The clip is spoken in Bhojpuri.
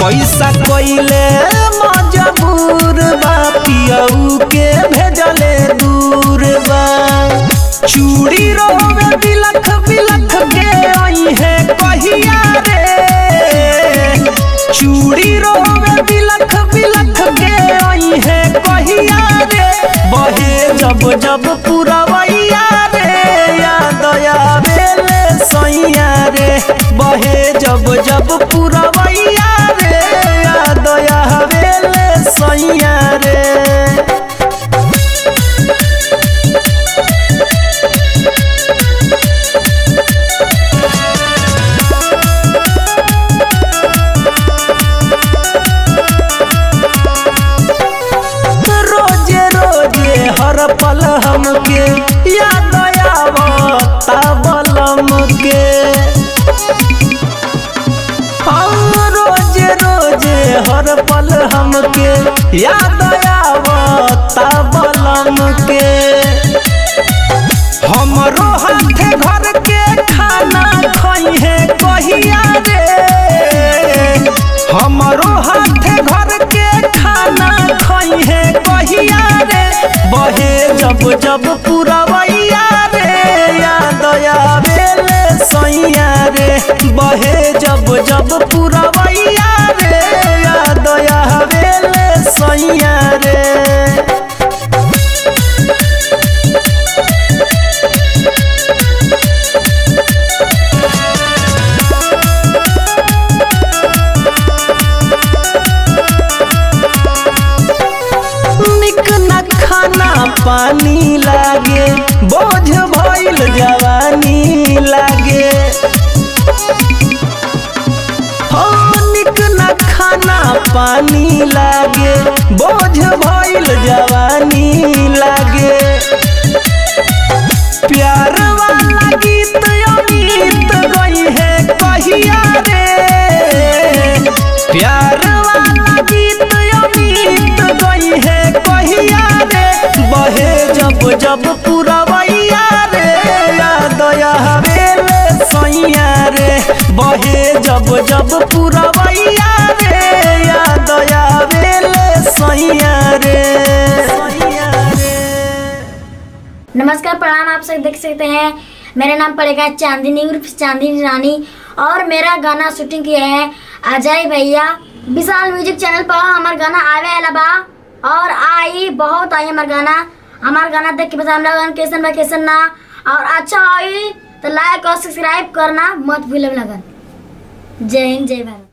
पैसा कोइले मजबूर बा पियऊ के भेजले दूर बा चूड़ी रोवे बिलख बिलख के आई है कहिया रे चूड़ी रोवे बिलख बिलख के आई है कहिया रे बहे जब जब पुरवैया रे याद आवेले सैया रे बहे जब जब पुरवैया रे याद आवेले सैया रे रोजे रोजे हर पल हमके याद आवता बलम के हाँ, रोजे रोजे हर पल हमके याद आवता बलम के हमरो हाथे घर के खाना खई है कहिया रे हमरो हाथे घर के खाना खई है कहिया रे बहे जब जब पुरवैया रे याद आवेले सैया रे बहे जब जब पुरवैया रे याद आवेले सैया रे निक न खाना पानी लागे बोझ भइल जवानी लागे हो निक न खाना पानी लागे बोझ भइल जवानी लागे प्यार वाला गीत अमित गई है कहिया रे प्यार वाला गीत अमित गई है कहिया रे बहे जब जब पुरवैया रे याद आवेले सैया रे बहे जब जब पुरवैया रे याद आवेले सैया रे सैया रे नमस्कार प्रणाम आप सब देख सकते हैं मेरा नाम पड़ेगा चांदनी उर्फ चांदनी रानी और मेरा गाना शूटिंग किए हैं अजय भैया विशाल म्यूजिक चैनल पर हमार गाना आवे वाला बा और आई बहुत आई हमार गाना हमार गाना देख के बता हम लोगन कैसन बा कैसन ना और अच्छा आई तो लाइक और सब्सक्राइब करना मत भूले लगन जय हिंद जय भारत